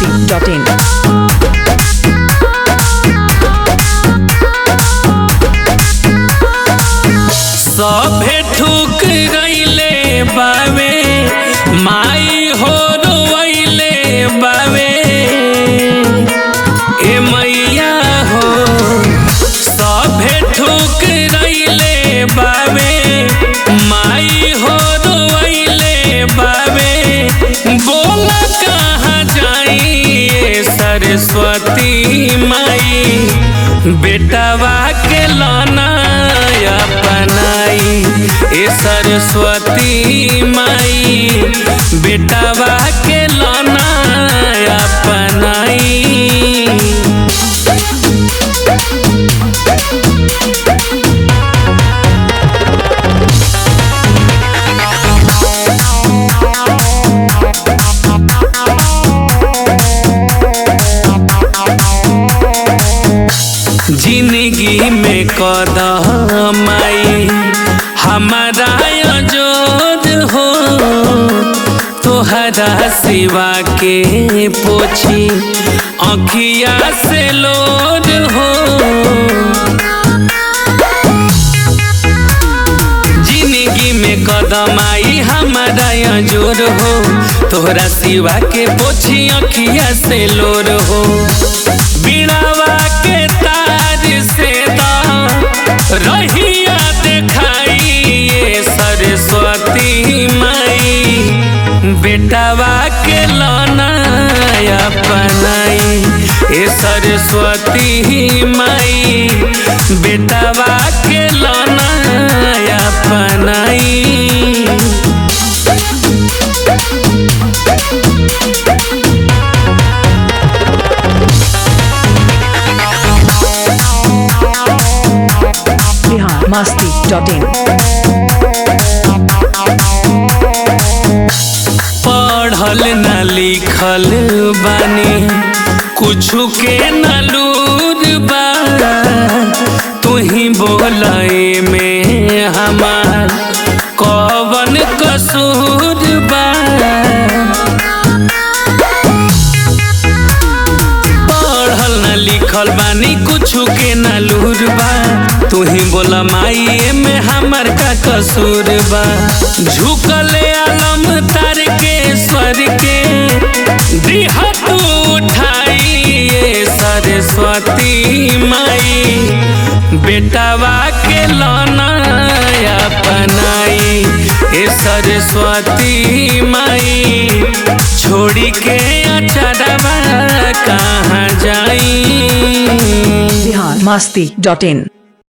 masti.in. सभे ठुक गईले बावे माई हो रोइले बावे ए मैया हो सभे ठुक गईले बावे माई हो रोइले बावे बोल कहाँ जाई ए सरस्वती माई बेटवा के लाना अपनाई ए सरस्वती माई बेटवा के लाना अपनाई जिंदगी में कदम आई हमारा जोर हो तोहरा सिवा के पोछी अखिया से लोड हो जिंदगी में कदम आई हमारा जोर हो तोहरा सिवा के पोछी अखिया से लोर हो बिड़ावा के तार से दा रहिया देखाई ये सरस्वती माई बेटावा के लाना अपनाई ए सरस्वती माई बेटावा के लाना अपनाई Bihar masti.in. पढ़ल न लिखल बानी कुछु के न लूर बा तुही बोलाए में हमार कवन कसूर बा पढ़ल न लिखल बानी कुछु के न लूर बा तुही बोला माई में हमर का कसूर बा झुकले आलम तार के स्वर के दिह तू उठाई ये सरस्वती माई बेटवा के लाना अपनाई ए सरस्वती माई छोड़ी के अचरवा कहाँ जाई Bihar masti.in.